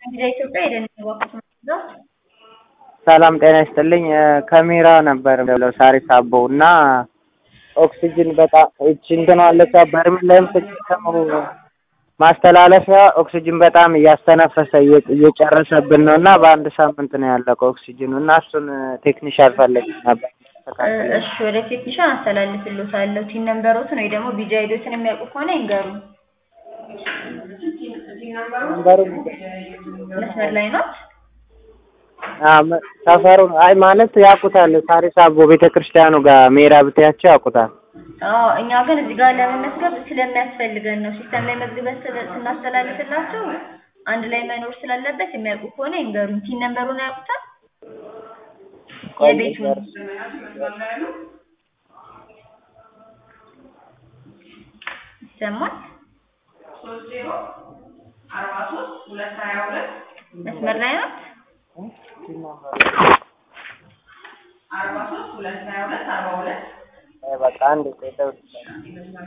እንግዲህ ኢትዮጵያ ሄደን ነው ሰላም ጤና ይስጥልኝ። ከሜራ ነበር የምደውለው ሳሪስ አቦ እና ኦክሲጅን በጣም እቺ እንትን አለች በርሜል ላይም ስትሰሙ ማስተላለፊያ ኦክሲጅን በጣም እያስተነፈሰ እየጨረሰብን ነው እና በአንድ ሳምንት ነው ያለቀው ኦክሲጅኑ እና እሱን ቴክኒሻል ፈለግ ነበር። እሺ ወደ ቴክኒሻን አስተላልፍልዎታለሁ። ቲን ነምበሮትን ወይ ደግሞ ቢጂ አይዲዎትን የሚያውቁ ከሆነ ይንገሩ። መስመር ላይ ነው። ሰፈሩ አይ ማለት ያውቁታል። ሳሪስ አቦ ቤተ ክርስቲያኑ ጋር ሜራ ብትያቸው ያውቁታል። አዎ እኛ ግን እዚህ ጋር ለመመዝገብ ስለሚያስፈልገን ነው። ሲስተም ላይ መዝግበን ስናስተላልፍላቸው አንድ ላይ መኖር ስላለበት የሚያውቁ ከሆነ ይንገሩን። ቲን ነምበሩን ያውቁታል? የቤቱን ይሰማል? መስመር ላይ ናት። በቃ አንድ